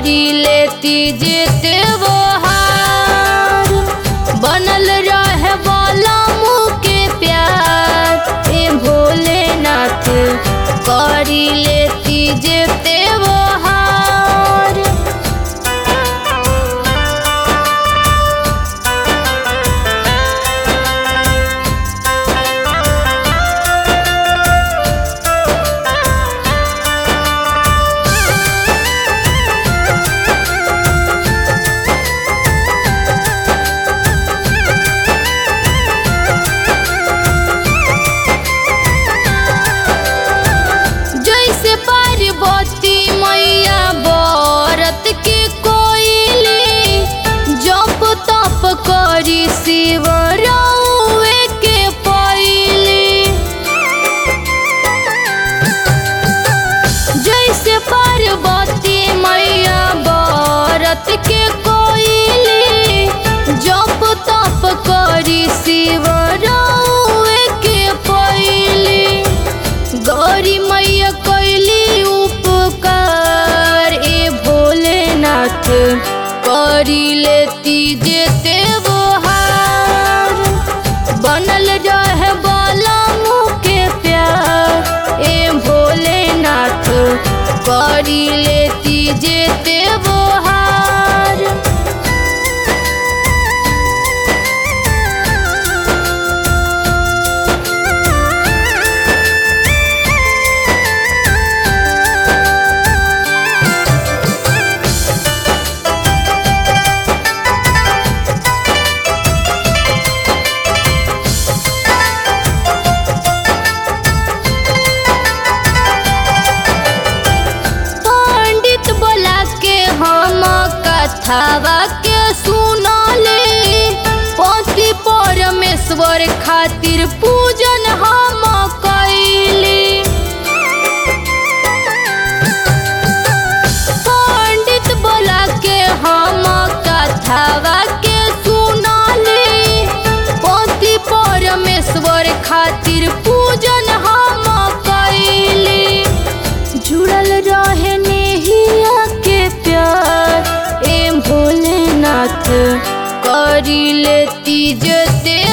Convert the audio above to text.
करी लेती जेते वो हार बनल रहे वाला मुँह के प्यार ए भोलेनाथ करी लेती जेते वो हार जैसे पार्वती मैया बरत के कोइली जप तप करी शिव रउए के पइली जैसे पार्वती मैया बरत के कोइली जप तप करी शिव रउए के पइली गौरी मैया कैली उपकार ए भोलेनाथ करी लेती जेते वो हार बनल रहे वाला मुँह के प्यार ए भोलेनाथ करी लेती जेते वो हार पंडित बोला के हम कथावा के सुनले पति परमेश्वर खातिर पूजन हम कैली पंडित बोला के हम कथावा के सुनले पति परमेश्वर खातिर पूजन हम कैली जुड़ल रहे नेहिया के प्यार ए भोलेनाथ करी लेती जते